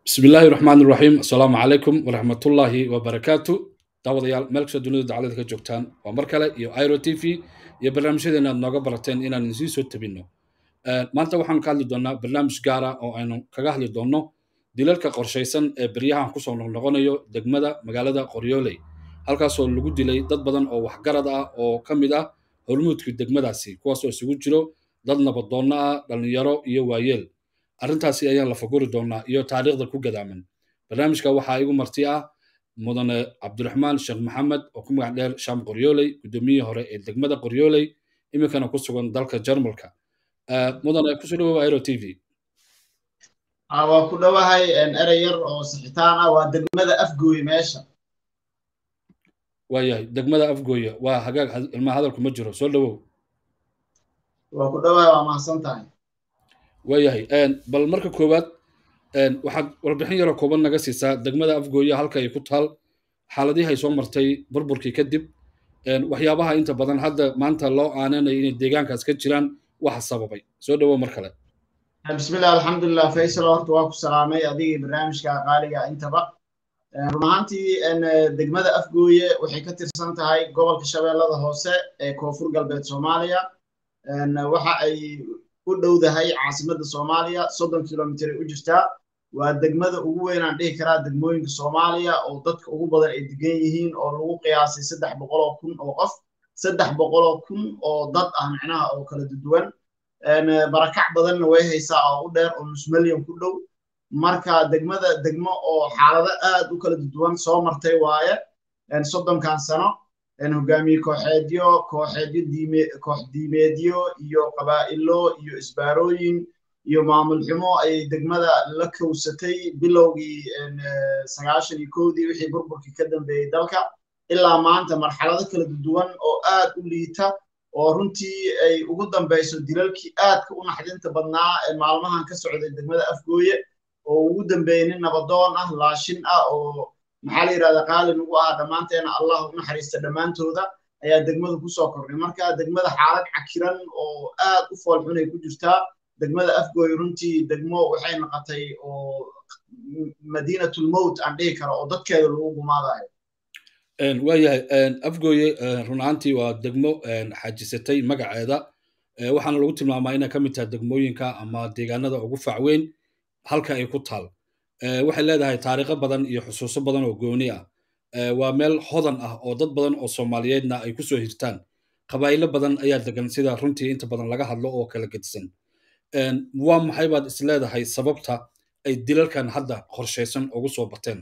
bismi illaahi raxmaan iraxiim assalaamu calaykum waraxmatullaahi wabarakaatu daawadayaal meel kastoo dunida dacalada ka joogtaan waa mar kale iyo iro t v iyo barnaamijyadeena aad nooga barateen inaan idinsii soo tabinno maanta waxaanu ka hadli doonnaa barnaamij gaara oo aynu kaga hadli doonno dilalka qorshaysan ee beryahan kusoo noqnoqonayo degmada magaalada qoryooley halkaasoo lagu dilay dad badan oo waxgarad ah oo ka mid ah hormuudka degmadaasi kuwaasoo isugu jiro dad nabadoonno ah dhallinyaro iyo waayeel arrintaasi ayaan la faguri doonnaa iyo taariikhda ku gadaaman barnaamijka waxaa igu marti ah mudane cabdiraxmaan sheekh maxamed oo ku magac dheer sham qoryooley guddoomiyihii hore ee degmada qoryooley iminkana ku sugan dalka jarmalka mudane kusoo dhawow iro t v waa ku dhowahay erey yar oo sixitaan ah waa degmada afgooye meesha waayahay degmada afgooye waa hagaag ilmaa hadalku ma jiro soo dhawow waa ku dhowahay waa mahadsan tahay waayahay bal marka koowaad waxaad warbixin yaroo kooban naga siisaa degmada afgooye halka ay ku taal xaaladihi ay soo martay burburkii kadib waxyaabaha inta badan hadda maanta loo aananayo inay deegaankaas ka jiraan waxa sababay soo dhawow mar kale bismillah alxamdulilah faysal horta waa ku salaamay adigii barnaamijka qaaliga intaba run ahaantii degmada afgooye waxay ka tirsan tahay gobolka shabeellada hoose ee koonfur galbeed soomaaliya waxa ay u dhowdahay caasimadda soomaaliya soddon kilomitr ay u jirtaa waa degmada ugu weyn aan dhihi karaa degmooyinka soomaaliya oo dadka ugu badan ay degan yihiin oo lagu qiyaasay saddex boqoloo kun oo qof saddex boqoloo kun oo dad ah micnaha oo kala duwan barakac badanna way haysaa oo u dheer oo nus milyan ku dhow marka degmada degmo oo xaalado aad u kala duwan soo martay waaye soddonkan sano hogaamiye kooxeedyo kooxeedyo diime koox diimeedyo iyo qabaa'ilo iyo isbaarooyin iyo maamul xumo ayay degmada la kowsatay bilowgii sagaashan iyo kowdii wixii burburkii ka dambeeyey dalka ilaa maanta marxalado kala duwan oo aad u liita oo runtii ay ugu dambayso dilalkii aadka u naxdinta badnaa ee maalmahan ka socday degmada afgooye oo ugu dambeeyey nin nabadoon ah laashin ah oo maxaa la yidhahdaa qaali nagu ah dhammaanteena allah u naxariista dhammaantooda ayaa degmada kusoo kordhay marka degmada xaalad cakiran oo aad u foolxun ay ku jirtaa degmada afgooye runtii degmo waxay noqotay oo madiinatulmowt aan dhihi karo oo dadkeeda lagu gumaadayo waayahay afgooye run ahaantii waa degmo xajisatay magaceeda waxaana lagu tilmaamaa inay ka mid tahay degmooyinka ama deegaanada ugu facweyn halka ay ku taal waxay leedahay taariikho badan iyo xusuuso badan oo gooni ah waa meel hodan ah oo dad badan oo soomaaliyeedna ay ku soo hirtaan qabaa'ilo badan ayaa degan sida runtii inta badan laga hadlo oo kala gedisan waa maxay baad is leedahay sababta ay dilalkan hadda qorshaysan ugu soo bateen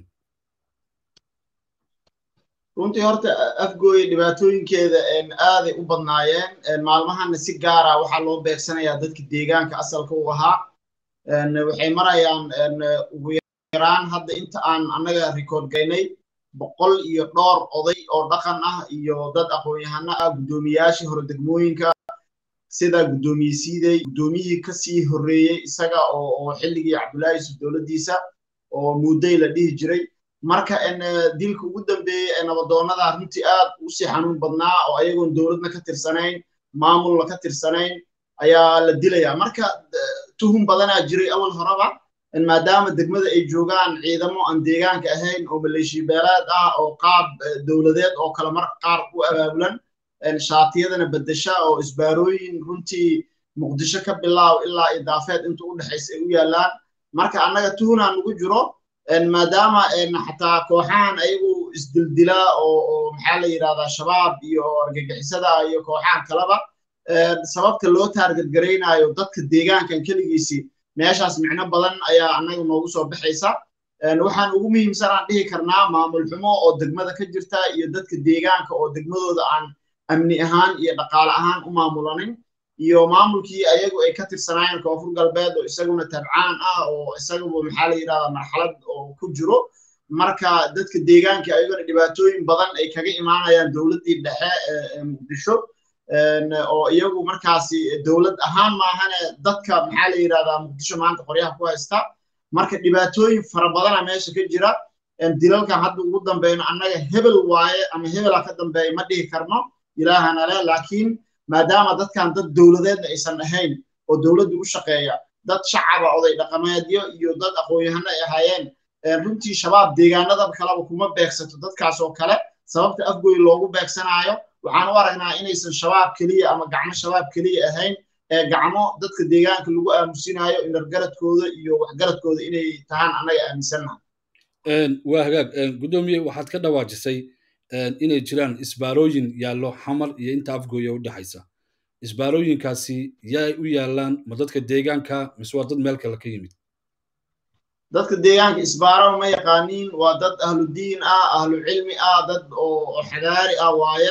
runtii horta afgooye dhibaatooyinkeeda aaday u badnaayeen maalmahana si gaara waxaa loo beegsanayaa dadka deegaanka asalka u ahaa waxay marayaan ugu yaraan hadda inta aan annaga rikoord gaynay boqol iyo dhowr oday oo dhaqan ah iyo dad aqoon-yahano ah guddoomiyaashii hore degmooyinka sida guddoomiye siidey guddoomiyihii kasii horreeyey isaga oo xilligii cabdullaahi yusuf dowladdiisa oo muudday la dhihi jiray marka dilka ugu dambeeyey ee nabadoonnada runtii aad u sii xanuun badnaa oo ayagoon dowladna ka tirsanayn maamulna ka tirsanayn ayaa la dilayaa marka tuhum badanaa jiray awal horeba maadaama degmada ay joogaan ciidamo aan deegaanka ahayn oo maleeshiyabeelaad ah oo qaab dowladeed oo kale marka qaar u abaabulan shaatiyadana beddesha oo isbaarooyin runtii muqdisho ka bilaaw ilaa idaafeed inta u dhexaysa ay u yaallaan marka annaga tuhunaa nagu jiro maadaama xataa kooxahan ayagu isdildilaa oo maxaa la yidhahdaa shabaab iyo argagixisada iyo kooxahan kaleba sababta loo taarget garaynayo dadka deegaankan keligiisii meeshaas micno badan ayaa annaga noogu soo baxaysa waxaan ugu muhiimsan aan dhihi karnaa maamul xumo oo degmada ka jirta iyo dadka deegaanka oo degmadooda aan amni ahaan iyo dhaqaale ahaan u maamulanin iyo maamulkii ayagu ay ka tirsanaayeen koonfur galbeed oo isaguna tabcaan ah oo isaguba maxaa la yidhahdaa marxalad oo ku jiro marka dadka deegaanka ayagona dhibaatooyin badan ay kaga imaanayaan dowladdii dhexe ee muqdisho oo iyagu markaasi dowlad ahaan maahane dadka maxaa la yidhahdaa muqdisho maanta qoryaha ku haysta marka dhibaatooyin fara badana meesha ka jira dilalkan hadda ugu dambeyno annaga hebel waaye ama hebela ka dambeeya ma dhihi karno ilaahana leh laakiin maadaama dadkan dad dowladeedna aysan ahayn oo dowladdu u shaqeeya dad shacaba oday dhaqameedyo iyo dad aqoon-yahano ay ahaayeen runtii shabaab deegaanada kaleba kuma beegsato dadkaas oo kale sababta afgoy loogu beegsanaayo waxaan u aragnaa inaysan shabaab keliya ama gacmo shabaab keliya ahayn ee gacmo dadka deegaanka lagu aamusinaayo inargaradkooda iyo waxgaradkooda inay tahaan annaga aaminsannaha waa hagaag guddoomiye waxaad ka dhawaajisay inay jiraan isbaarooyin yaallo xamar iyo inta afgooya u dhexaysa isbaarooyinkaasi yaay u yaallaan ma dadka deegaanka mise waa dad meel kale ka yimid dadka deegaanka isbaaro ma yaqaaniin waa dad ahlu diin ah ahlu cilmi ah dad oo xadaari ah waaye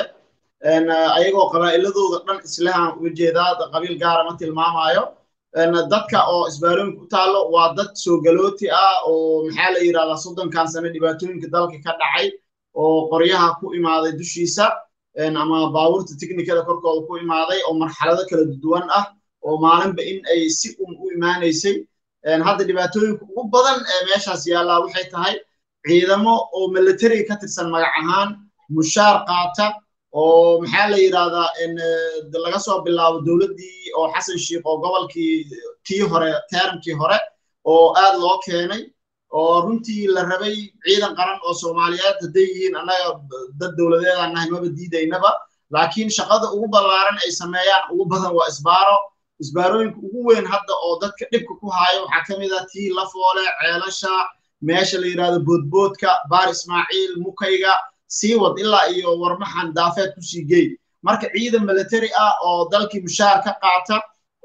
ayagoo qabaa'iladooda dhan islahan uga jeedaa qabiil gaara ma tilmaamayo dadka oo isbaarooyinka u taallo waa dad soo galooti ah oo maxaa la yidhahdaa soddonkan sano dhibaatooyinka dalka ka dhacay oo qoryaha ku imaaday dushiisa ama baabuurta tiknikada korkooda ku imaaday oo marxalado kala duwan ah oo maalinba in ay si un u imaanaysay hadda dhibaatooyinka ugu badan ee meeshaas yaallaa waxay tahay ciidamo oo militariga ka tirsan magac ahaan mushaar qaata oo maxaa la yidhahdaa laga soo bilaabo dowladdii oo xasan sheikh oo gobolkii kii hore teerankii hore oo aad loo keenay oo runtii la rabay ciidan qaran oo soomaaliyeed hadday yihiin annaga dad dowladeedaan nahay maba diidaynaba laakiin shaqada ugu ballaaran ay sameeyaan ugu badan waa isbaaro isbaarooyinka ugu weyn hadda oo dadka dhibka ku haayo waxaa ka mid ah tii lafoole ceelasha meesha la yidhahdo boodboodka baar ismaaciil mukayga sii wad ilaa iyo warmaxan daafeed kusii geey marka ciidan military ah oo dalkii mushaar ka qaata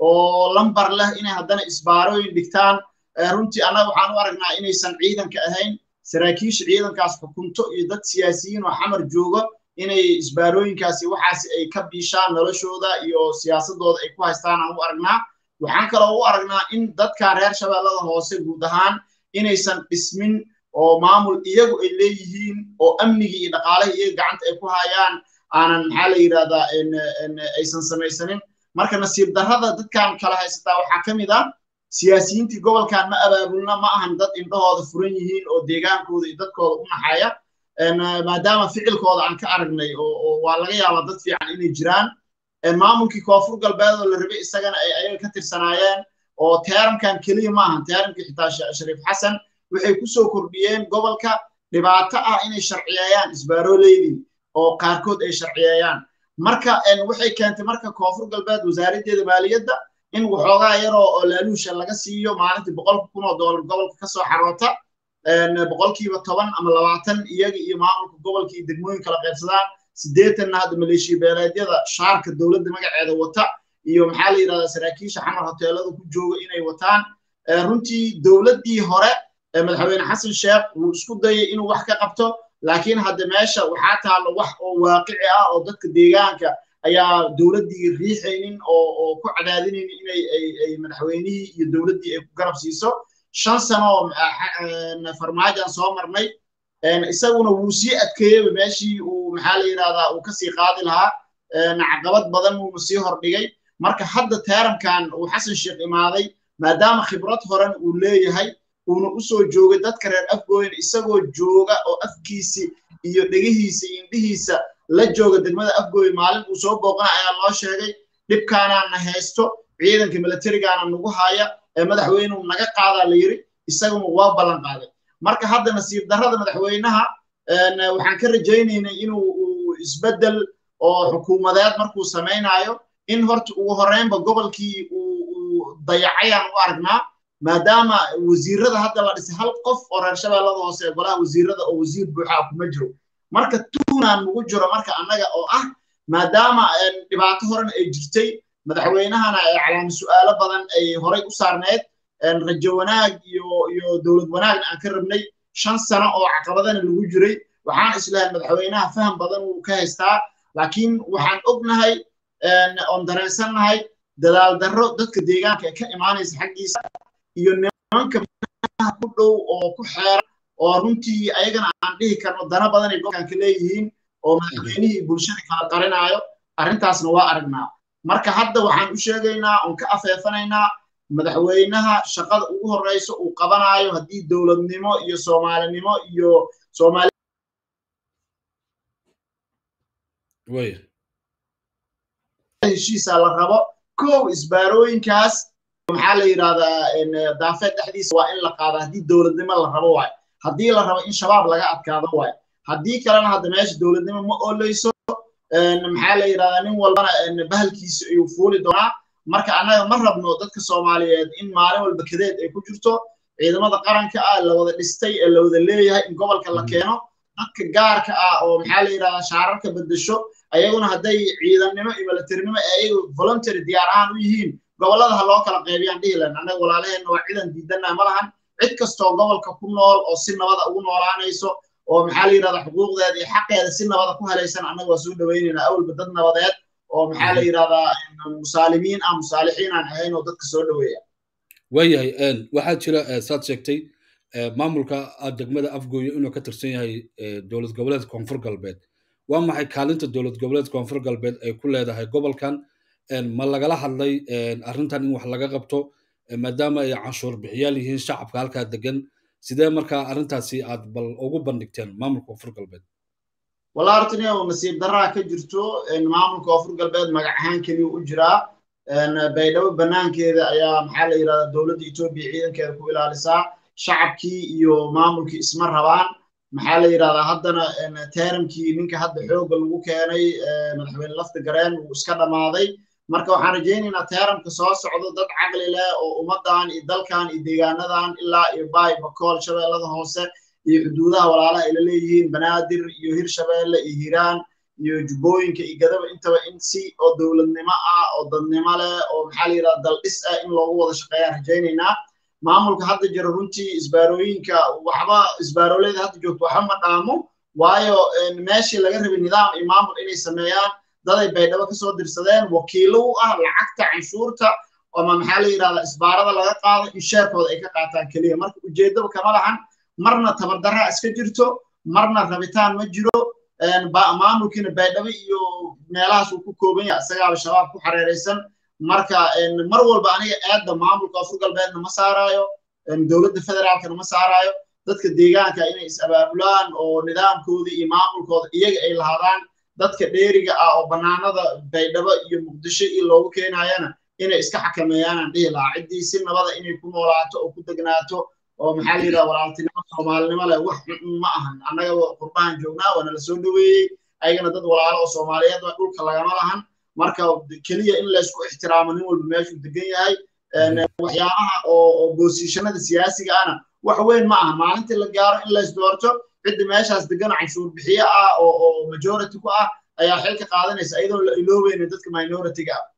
oo lambar leh inay haddana isbaarooyin dhigtaan runtii annaga waxaan u aragnaa inaysan ciidanka ahayn saraakiisha ciidankaas xukunto iyo dad siyaasiyiin oo xamar jooga inay isbaarooyinkaasi waxaasi ay ka biishaan noloshooda iyo siyaasadooda ay ku haystaan aan u aragnaa waxaan kaloo u aragnaa in dadka reer shabeellada hoose guud ahaan inaysan dhismin oo maamul iyagu ay leeyihiin oo amnigii iyo dhaqaalihii iyaga gacanta ay ku hayaan aanan maxaa la yidhahdaa aysan samaysanin marka nasiib darrada dadkan kala haysataa waxaa ka mid ah siyaasiyiintii gobolkan ma abaabulna ma ahan dad indhahooda furan yihiin oo deegaankooda iyo dadkooda u naxaya maadaama ficilkooda aan ka aragnay oo waa laga yaabaa dad fiican inay jiraan maamulkii koonfur galbeed oo la rabay isagana ay ayaga ka tirsanaayeen oo teeramkan keliya ma ahan teeramkii xitaa shariif xasan waxay ku soo kordhiyeen gobolka dhibaato ah inay sharciyeeyaan isbaarooleydii oo qaarkood ay sharciyeeyaan marka waxay keentay marka koonfur galbeed wasaaraddeeda maaliyadda in waxoogaa yaroo oo laaluusha laga siiyo maalintii boqolka kun oo doolar gobolka ka soo xaroota boqolkiiba toban ama labaatan iyaga iyo maamulka gobolka iyo degmooyin kala qaybsadaan siddeetanna hadda maleeshiya beeleedyada shaarka dowladda magaceeda wata iyo maxaa la yidhahdaa saraakiisha xamar hoteelada ku jooga inay wataan runtii dowladdii hore madaxweyne xasan sheekh wuu isku dayay inuu wax ka qabto laakiin hadda meesha waxaa taallo wax oo waaqici ah oo dadka deegaanka ayaa dowladdii riixaynin oo oo ku cadaadinaynin inay ay madaxweynihii iyo dowladdii ay ku garab siiso shan sano oo farmaajan soo marnay isaguna wuu sii adkeeyey meeshii uu maxaa la yidhahdaa uu kasii qaadi lahaa caqabad badan uuna sii hordhigay marka hadda teeramkan uu xasan sheekh imaaday maadaama khibrad horan uu leeyahay uuna u soo joogay dadka reer afgooyin isagoo jooga oo afkiisi iyo dhegihiisa iyo indhihiisa la jooga degmada afgooyin maalin uu soo booqana ayaa loo sheegay dhibkaanaana haysto ciidanka militarigaana nagu haya ee madaxweyneu naga qaadaa la yiri isaguna waa ballan qaaday marka hadda nasiib darrada madaxweynaha waxaan ka rajaynaynay inuu isbeddel oo xukuumadeed markuu samaynaayo in horta ugu horreynba gobolkii uu dayacayaan u aragnaa maadaama wasiirada hadda la dhisay hal qof oo reer shabeellada hoose ee golaha wasiirada oo wasiir buuxaa kuma jiro marka tuunaan nagu jiro marka annaga oo ah maadaama dhibaato horena ay jirtay madaxweynahana calaama su'aalo badan ay horay u saarneyd rajo wanaag iyo iyo dowlad wanaagna aan ka rabnay shan sano oo caqabadana lagu jiray waxaan islahay madaxweynaha faham badan wuu ka haystaa laakiin waxaan ognahay oon dareensannahay dadaal darro dadka deegaanka ee ka imaanaysa xaggiisa iyo nimanka ku dhow oo ku xeeran oo runtii ayagana aan dhihi karno dana badan ay gobolkanka leeyihiin oo madaxweynihii bulshada kala qarinaayo arrintaasna waa aragnaa marka hadda waxaan u sheegaynaa oon ka afeefanaynaa madaxweynaha shaqada ugu horreysa uu qabanaayo haddii dowladnimo iyo soomaalinimo iyo soomaali heshiisa la rabo kow isbaarooyinkaas maxaa la yidhahdaa daafeed dhexdiisa waa in la qaada haddii dowladnimo la rabo waayo haddii la rabo in shabaab laga adkaado waayo haddii kalena hadda meesha dowladnimo ma ooleyso maxaa la yidhahdaa nin walbana bahalkiisa ayuu fuuli doonaa marka annaga ma rabno dadka soomaaliyeed in maalin walba kadeed ay ku jirto ciidamada qaranka ah la wada dhistay ee la wada leeyahay in gobolka la keeno dadka gaarka ah oo maxaa la yidhahdaa shaararka bedesho ayaguna hadday ciidannimo iyo militarinimo ee ayagu voluntary diyaar ahaan u yihiin gobollada ha loo kala qaybiyaan dhihi lahayn annaga walaalaheenna waa ciidan diidanaa ma lahan cid kastoo gobolka ku nool oo si nabada ugu noolaanayso oo maxaa la yidhahdaa xuquuqdeeda iyo xaqeeda si nabada ku helaysan annaga waa soo dhawaynaynaa awalba dad nabadeed oo maxaa la yidhahdaa musaalimiin ah musaalixiin aan ahayn oo dadka soo dhaweeya waayahay waxaa jira saad sheegtay maamulka degmada afgooyo inuu ka tirsan yahay dowlad goboleed koonfur galbeed waa maxay kaalinta dowlad goboleed koonfur galbeed ay ku leedahay gobolkan ma lagala hadlay arrintan in wax laga qabto maadaama ay canshuur bixiyaal yihiin shacabka halkaa degan sidee markaa arrintaasi aad bal ugu bandhigteen maamulka koonfur galbeed walaa hortani nasiib daraa ka jirto maamulka koonfur galbeed magac ahaan keliya u jiraa baydhabo banaankeeda ayaa maxaa la yidhahdaa dowladda etoobiya ciidankeeda ku ilaalisaa shacabkii iyo maamulkii isma rabaan maxaa la yidhahdaa haddana teeramkii ninka hadda xoogga lagu keenay madaxweyne lafta gareen wuu iska dhammaaday marka waxaan rajaynaynaa teeramka soo socdo dad caqli leh oo ummaddan iyo dalkan iyo deegaanadan ilaa iyo baay bakool shabeellada hoose iyo xuduudaha walaalaha ay la leeyihiin banaadir iyo hirshabeelle iyo hiiraan iyo jubbooyinka iyo gadaba intaba in si oo dowladnimo ah oo dadnimo leh oo maxaa la yidhahda daldhis ah in loogu wada shaqeeyaan rajaynaynaa maamulka hadda jira runtii isbaarooyinka waxba isbaarooleeda hadda joogto waxba ma dhaamo waayo meeshii laga rabay nidaam iyo maamul inay sameeyaan daday baydhabo kasoo dirsadeen wakiilo u ah lacagta canshuurta ama maxaa la yidhahdaa isbaarada laga qaado in sheerkooda ay ka qaataan keliya marka ujeeddaba kama lahan marna tabardarra iska jirto marna rabitaan ma jiro maamulkiina baydhabo iyo meelahaas uu ku kooban yahay isagaaba shabaab ku xareeraysan marka mar walba aniga aadda maamulka afur galbeedna ma saaraayo dowladda federaalkana ma saaraayo dadka deegaanka inay is abaabulaan oo nidaamkooda iyo maamulkooda iyaga ay lahaadaan dadka dheeriga ah oo bannaanada baydhabo iyo muqdisho iyo loogu keenayana inay iska xakameeyaanaan dhihi lahaa ciddii si nabada inay ku noolaato oo ku degnaato oo maxaa la yidhaha walaaltinimo soomaalinimo leh wax ma ahan annaga qurbahan joognaa waana la soo dhoweeyey ayagana dad walaalo oo soomaaliyeed waa dhulka lagama lahan marka keliya in laysku ixtiraamo nin walba meeshuu degan yahay waxyaabaha oo boosiishanada siyaasiga ahna wax weyn ma aha maalintii la gaaro in lays doorto cidda meeshaas degan canshuur bixiye ah oo oo majority ku ah ayaa xilka qaadanaysa iyadoon la iloobeyna dadka minority-ga ah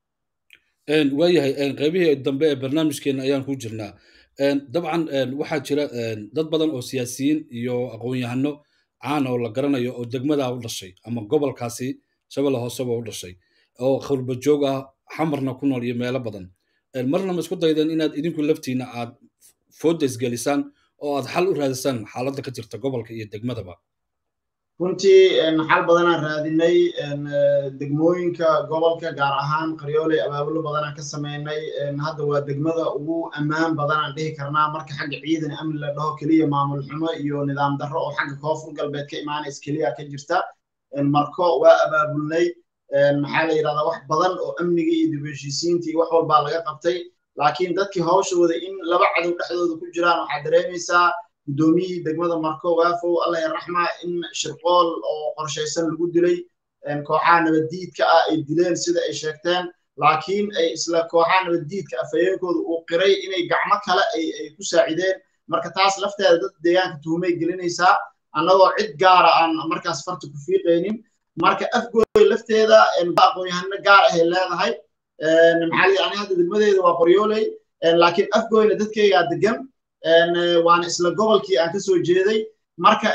waayahay qaybihii dambe ee barnaamijkeena ayaan ku jirnaa dabcan waxaa jira dad badan oo siyaasiyiin iyo aqoon-yahano caan oo la garanayo oo degmadaa u dhashay ama gobolkaasi shabeelle hooseba u dhashay oo khurba joog ah xamarna ku nool iyo meelo badan marna ma isku daydeen inaad idinku laftiina aad foodes gelisaan oo aad xal u raadisaan xaaladda ka jirta gobolka iyo degmadaba runtii xal badanaan raadinay degmooyinka gobolka gaar ahaan qaryooley abaabulo badanaan ka sameynay hadda waa degmada ugu ammaan badanaan dhihi karnaa marka xagga ciidan amni la dhaho keliya maamul xumo iyo nidaam darro oo xagga koonfur galbeed ka imaanaysa keliya ka jirta marko waa abaabulnay maxaa la yidhahdaa wax badan oo amniga iyo dib heshiisiinta iyo wax walbaa laga qabtay laakiin dadkii hawshooda in laba cadow dhexdooda ku jiraan waxaad dareemaysaa guddoomiyihii degmada marko waafow allah yarraxma in shirqool oo qorshaysan lagu dilay kooxaha nabaddiidka ah ay dileen sida ay sheegteen laakiin ay isla kooxaha nabaddiidka afhayeenkooda uu qiray inay gacmo kale ay ku saacideen marka taas lafteeda dad deegaanka tuhumay gelinaysaa annagoo cid gaara aan markaas farta ku fiiqaynin marka afgooy lafteeda aqoon-yahano gaar ahay leedahay maxaa ani hadda degmadeeda waa qoryooley laakiin afgooyna dadkaygaa degan waana isla gobolkii aan ka soo jeeday marka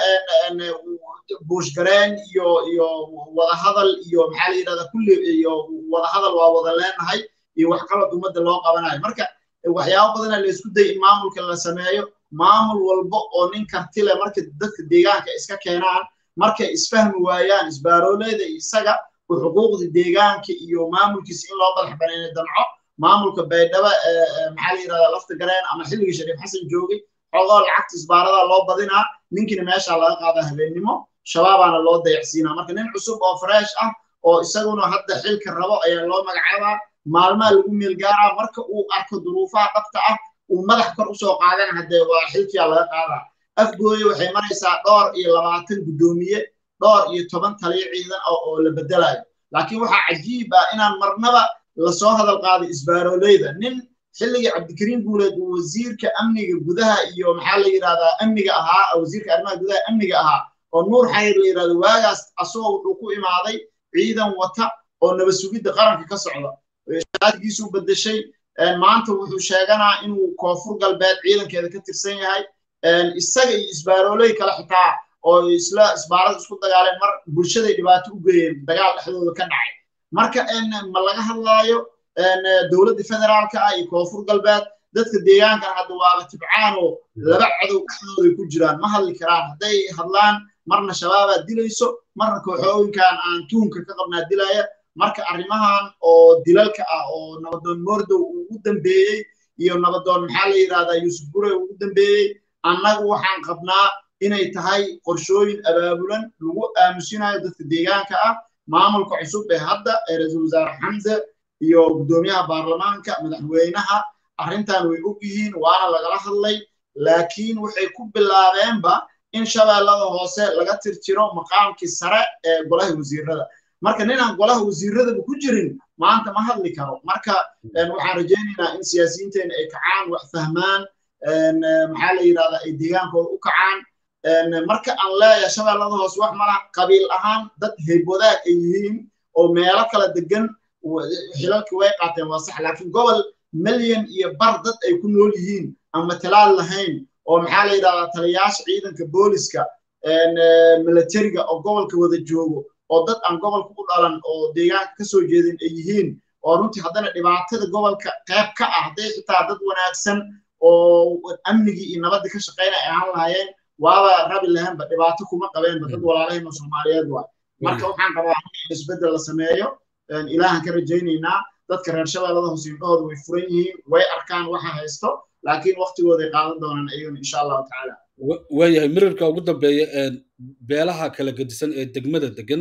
buushgareen iyo iyo wadahadal iyo maxaa la yidhahdaa kulli iyo wadahadal waa wada leenahay iyo waxqabad ummadda loo qabanayo marka waxyaabo badana la isku day in maamulka la sameeyo maamul walba oo nin karti leh marka dadka deegaanka iska keenaan markay isfahmi waayaan isbaarooleeda isaga u xuquuqda deegaanka iyo maamulkiisa in loo madax baneyna damco maamulka baydhaba maxaa la yidhahdaa lafta gareen ama xilligii shariif xasan joogay xogoo lacagta isbaaradaa loo badinaa ninkiina meeshaa laga qaadaa habeennimo shabaabaana loo dayacsiinaa marka nin cusub oo fresh ah oo isaguna hadda xilka rabo ayaa loo magacaabaa maalmaha lagu meelgaaraa marka uu arko duruufaha dhabta ah uu madax kor usoo qaadana haddee waa xilkiyaa laga qaadaa afgooye waxay maraysaa dhowr iyo labaatan guddoomiye dhowr iyo toban taliyo ciidan oo la bedelayo laakiin waxaa cajiib ah inaan marnaba lasoo hadal qaaday isbaaroleyda nin xilligii cabdikariim guuleed uu wasiirka amniga gudaha iyo maxaa la yidhahdaa amniga ahaa wasiirka arrimaha gudaha amniga ahaa oo nuur xayr la yidhahdo waagaas asagoo wuxuu ku imaaday ciidan wata oo nabad sugidda qaranka ka socda shaatigiisuu bedeshay maanta wuxuu sheeganaa inuu koonfur galbeed ciidankeeda ka tirsan yahay isaga iyo isbaaroley kale xitaa oo isla isbaarada isku dagaaleen mar bulshaday dhibaato u geeyeen dagaal dhexdooda ka dhacay marka ma laga hadlaayo dowladda federaalka ah iyo koonfur galbeed dadka deegaankan hadda waaba tibcaan oo laba cadow dhexdooday ku jiraan ma hadli karaan hadday hadlaan marna shabaabaa dilayso marna kooxooyinkan aan tuunka ka qabnaa dilaya marka arrimahan oo dilalka ah oo nabadoon mordow uu u dambeeyey iyo nabadoon maxaa la yidhahdaa yuusuf gure uu u dambeeyey annagu waxaan qabnaa inay tahay qorshooyin abaabulan lagu aamusinayo dadka deegaanka ah maamulka cusub ee hadda ee ra-iisul wasaare xamse iyo guddoomiyaha baarlamaanka madaxweynaha arrintan way og yihiin waana lagala hadlay laakiin waxay ku bilaabeenba in shabeellada hoose laga tirtiro maqaamkii sare ee golaha wasiirada marka ninaan golaha wasiiradaba ku jirin maanta ma hadli karo marka waxaan rajaynaynaa in siyaasiyiinteena ay kacaan wax fahmaan maxaa la yidhahdaa ay deegaankooda u kacaan marka aan leeyahay shabeellada hoose wax malaha qabiil ahaan dad heybwadaag ay yihiin oo meelo kala degan xilalkii way qaateen waa sax laakiin gobol milyan iyo bar dad ay ku nool yihiin aan matalaad lahayn oo maxaa la yidhahdaa taliyayaasha ciidanka booliska militariga oo gobolka wada joogo oo dad aan gobolka u dhalan oo deegaanka ka soo jeedin ay yihiin oo runtii haddana dhibaatada gobolka qayb ka ah hadday xitaa dad wanaagsan oo amnigii iyo nabaddii ka shaqaynaya ay ahaan lahaayeen waaba rabi lahaynba dhibaato kuma qabeenba dad walaalahayn oo soomaaliyeed waay marka waxaan qabaa in isbeddel la sameeyo ilaahan ka rajaynaynaa dadka reer shabeellada hoose indhahooda way furan yihiin way arkaan waxa haysto laakiin waktigooday qaadan doonaan ayaguna insha allahu tacaala waayahay mirirka ugu dambeeya beelaha kala gedisan ee degmada degan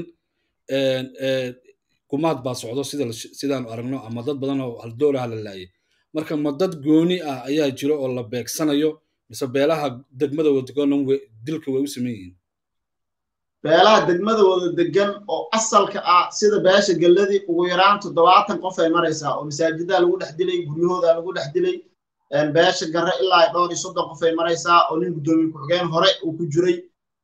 gumaad baa socdo sida sidaanu aragno ama dad badan oo haldoolaha la laayay marka ma dad gooni ah ayaa jiro oo la beegsanayo mise beelaha degmada wada degan dilka way u sameyn yihiin beelaha degmada wada degan oo asalka ah sida beesha gelladii ugu yaraan toddobaatan qof ay maraysaa oo masaajidaa lagu dhex dilay guryahooda lagu dhex dilay beesha garre ilaa dhowr iyo soddon qof ay maraysaa oo nin guddoomiye ku-xigeen hore uu ku jiray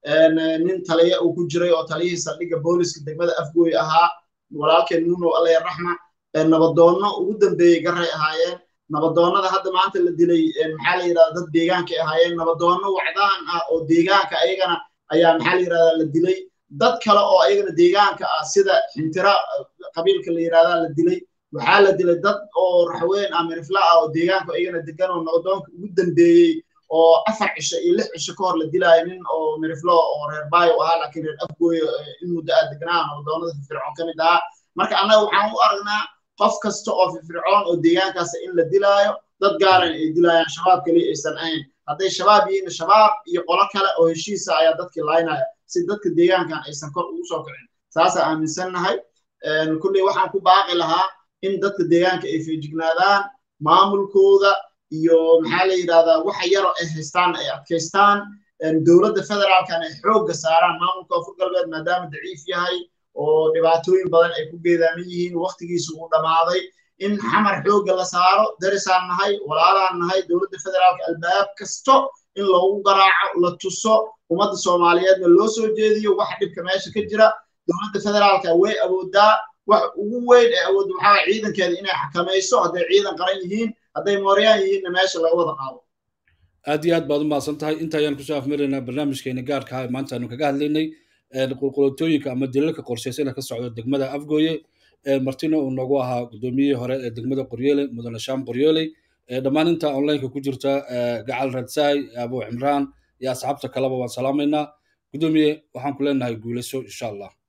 nin taliya uu ku jiray oo taliyihii saldhigga booliska degmada afgooy ahaa walaalkeen nuunow allaya raxma nabadoonno ugu dambeeyey garray ahaayeen nabadoonnada hadda maanta la dilay maxaa la yidhahda dad deegaankay ahaayeen nabadoonno wacdaan ah oo deegaanka ayagana ayaa maxaa la yidhahdaa la dilay dad kale oo ayagana deegaanka ah sida xintira qabiilka la yidhahdaa la dilay waxaa la dilay dad oo raxween ah mirifla ah oo deegaanka ayagana degan oo nabadoonka ugu dambeeyey oo afar cisho iyo lix cisho ka hor la dilaayo nin oo miriflo oo reer baayo ahaa laakiin reer afgooyo in muddo ah degnaa nabadoonnada firfircoon ka mid ahaa marka annaga waxaan u aragnaa qof kasta oo firfircoon oo deegaankaas in la dilaayo dad gaaran ay dilaayaan shabaab keliya aysan ahayn hadday shabaab yihiin shabaab iyo qolo kale oo heshiisa ayaa dadkii laynaya si dadka deegaankan aysan kor ugu soo kicin saasaa aaminsannahay kulley waxaan ku baaqi lahaa in dadka deegaanka ay feejignaadaan maamulkooda iyo maxaa la yidhahdaa waxa yaro ay haystaan ay adkaystaan dowladda federaalkan ay xoogga saaraan maamulka koonfur galbeed maadaama daciif yahay oo dhibaatooyin badan ay ku geedaaman yihiin waktigiisa uu dhammaaday in xamar xoogga la saaro darisaan nahay walaalaan nahay dowladda federaalka albaab kasto in loogu garaaco la tuso ummadda soomaaliyeedna loo soo jeediyo waxa dhibka meesha ka jira dowladda federaalka way awoodaa wax ugu weyn ee awood waxaa ciidankeeda inay xakamayso hadday ciidan qaran yihiin hadday mooryaan yihiinna meesha laga wada qaado aad iyo aad baad u mahadsan tahay inta ayaan kusoo afmaraynaa barnaamijkeena gaarka ah maanta aanu kaga hadlaynay qulqulotooyinka ama dilalka qorshaysan ka socda degmada afgooye martina uu noogu ahaa guddoomiyihii hore ee degmada qoryoole mudane shaam qoryooley dhammaan inta onlineka ku jirta gacal radsaay abu cimraan iyo asxaabta kaleba waan salaamaynaa guddoomiye waxaan ku leenahay guulayso insha allah